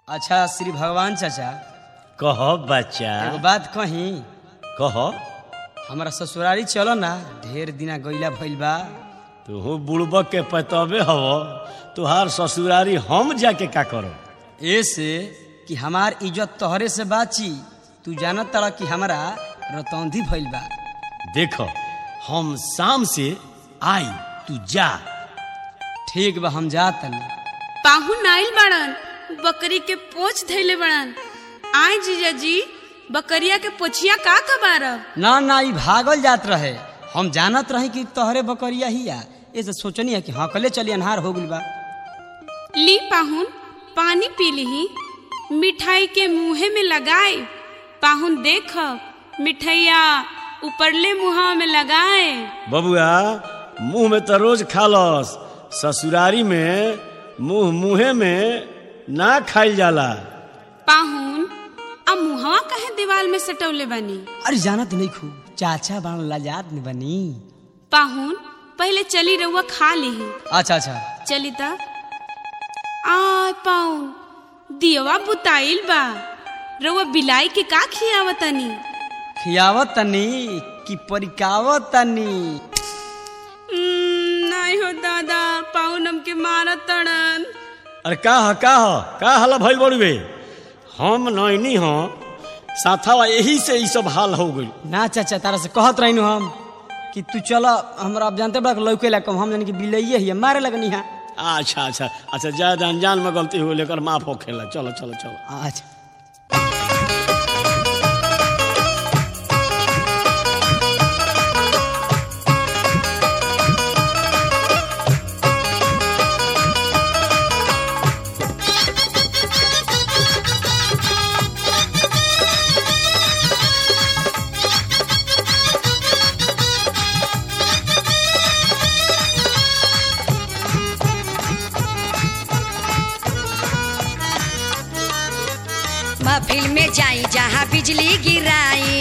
अच्छा श्री भगवान चाचा कह बच्चा एगो बात कही कह हमारा ससुरारी चलो ना ढेर दिना गईला भइल बा तू बुड़बक के पतबे हव तुहार ससुरारी हम जाके का करो ऐसे कि हमार इज्जत तोहरे से बाची तू जानत तड़ा कि हमारा रतौंधी भइल बा देखो हम शाम से आई तू जा ठीक बा हम जा तनी पाहुन आइल बड़न बकरी के पोछ धैले बड़न आय जीजा जी बकरिया के पोछिया का कबारब ना ना ई भागल जात रहे हम जानत रही कि तोहरे बकरिया ही आ ऐसे सोचनी है कि हाँ कले चली अनहार हो गइल बा ली पाहुन पानी पी लीही मिठाई के मुंहे में लगाए पाहुन देख मिठैया ऊपरले मुहा में लगाए बबुआ मुंह में तो रोज खालस ससुरारी में मुंह मुहे में ना खाइल जाला पाहुन अब मुहवा कहे दीवार में सटौले बनी अरे जानत नहीं खू चाचा बाण लाजात नहीं बनी पाहुन पहले चली रउआ खा लीही अच्छा अच्छा चली त आ पाउन दियवा बुताइल बा रउआ बिलाई के का खियावतनी खियावत तनी कि परिकावत तनी उम्म, नहीं हो दादा पाउन हमके मारत तड़न अरे का ह का ह का हला भइल बड़ुए हम नैनी ह साथावा यही से ई सब हाल हो गइल ना चाचा तारा से कहत रही हम कि तू चलो हमरा अब जानते बड़ा लौके ला कम हम जानी कि बिलैये ही है, मारे लगनी है अच्छा अच्छा अच्छा ज्यादा अनजान में गलती हो लेकर माफ हो खेला चलो चलो चलो अच्छा महफिल में जाई जहाँ बिजली गिराई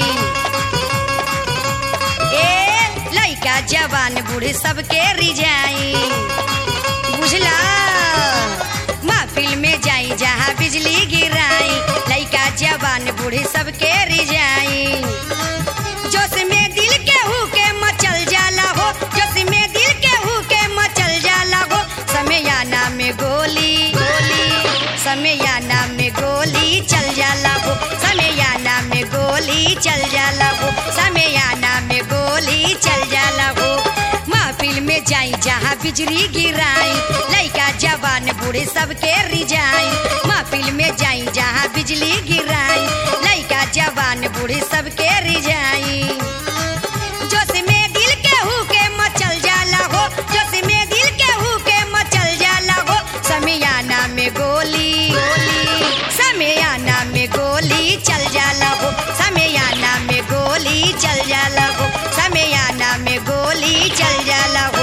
ए लइका जवान बूढ़े सबके रिझाई बुझला महफिल में जाई जहाँ बिजली गिराई लइका जवान बूढ़े सबके रिझाई जोश में दिल के हु के मचल जाला हो जोश में दिल के हु के मचल जाला हो समयाना में गोली गोली समयाना में गोली चल जाला हो समयाना में गोली चल जाला हो समयाना में गोली चल जाला हो महफिल में जाई जहाँ बिजली गिराई लइका जवान बूढ़े सबके रिझाई महफिल में जाई जहाँ बिजली गिराई लइका जवान बूढ़े सबके रिझाई जोश में दिल के हु के मचल जाला हो जोश में दिल के हु के मचल जाला हो समियाना में गोली गोली समियाना में गोली चल जाला हो समियाना में गोली चल जाला हो समियाना में गोली चल जाला हो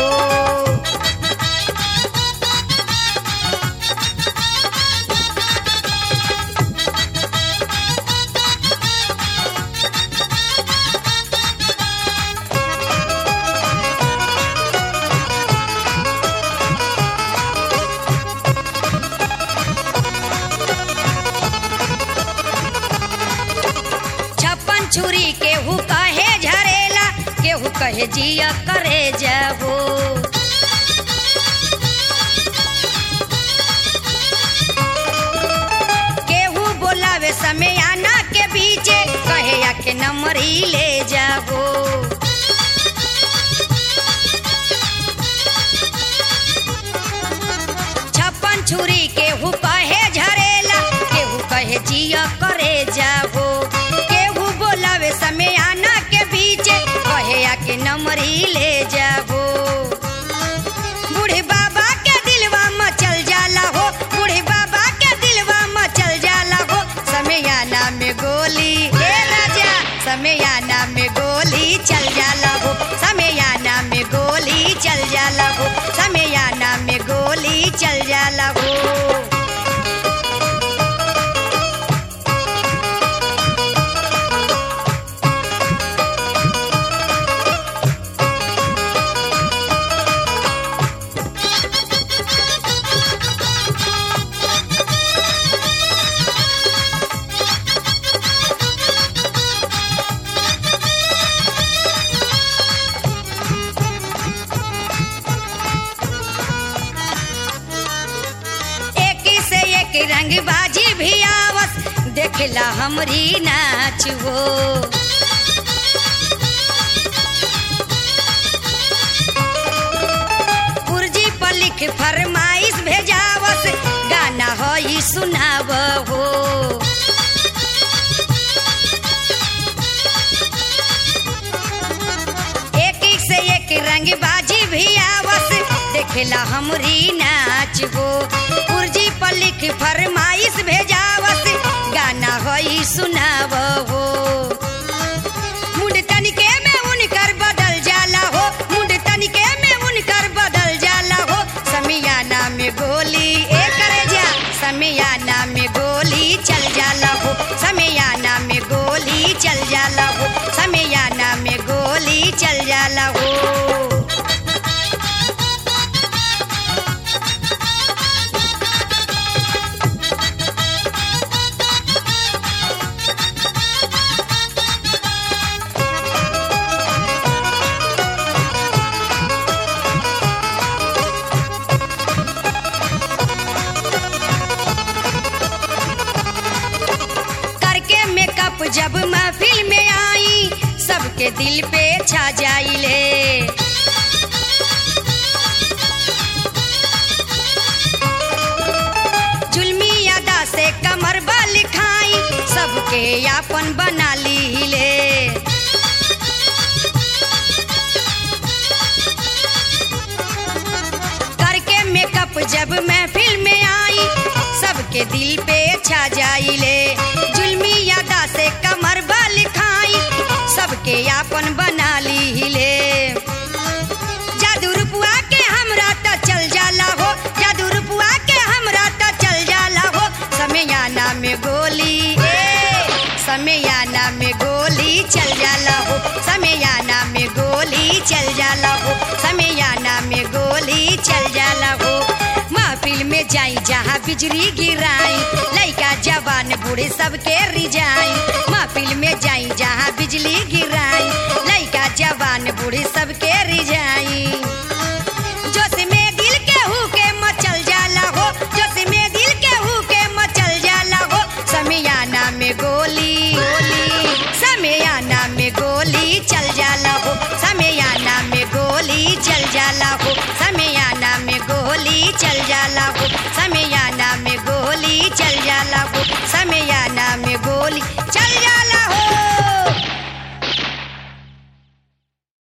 छप्पन छुरी केहू कहे झरेला केहू कहे जिया करे जाबो केहू बोलावे समय आना के बीचे कहे या के नंबर ही ले जाबो छप्पन छुरी केहू कहे झरेला केहू कहे जिया करे जाबो केहू बोलावे समय आना के बीचे कहे या के नंबर ही ले जाबो बूढ़े बाबा के दिलवा मचल जाला हो बूढ़े बाबा के दिलवा मचल जाला हो समयाना में गोली हे राजा समयाना रंग बाजी भी आवस देखला हमरी नाच हो पुरजी पर लिख फरमाइश भेजावस गाना हो ई सुनाव हो एक एक से एक रंग बाजी भी आवस देखला हमरी नाच हो पुरजी पर लिख फरमाइश भेजावस गाना हो ई सुनाव हो मुंड तनिके में उनकर बदल जाला हो मुंड तनिके में उनकर बदल जाला हो समियाना में गोली ए करे जा समियाना में गोली चल जाला हो समियाना में गोली चल जाला हो समियाना में गोली चल जाला हो करके मेकअप जब महफिल में आई सबके दिल पे छा जाइले जुल्मी अदा से कमर बल खाई सबके यापन बना लीले करके मेकअप जब महफिल में आई सबके दिल पे छा जाइले जुल्मी यादा से कमर बल खाई सबके यापन बना लीले जादू रुपुआ के हमरा त चल जाला हो जादू रुपुआ के हमरा त चल जाला हो समयाना में गोली ए समयाना में गोली चल जाला हो समयाना में गोली चल जाला हो समयाना में गोली चल जाला हो महफिल में जाई जहाँ बिजली गिराई लइका जवान बूढ़े सबके रिजाई महफिल में जाई जहाँ बिजली गिराई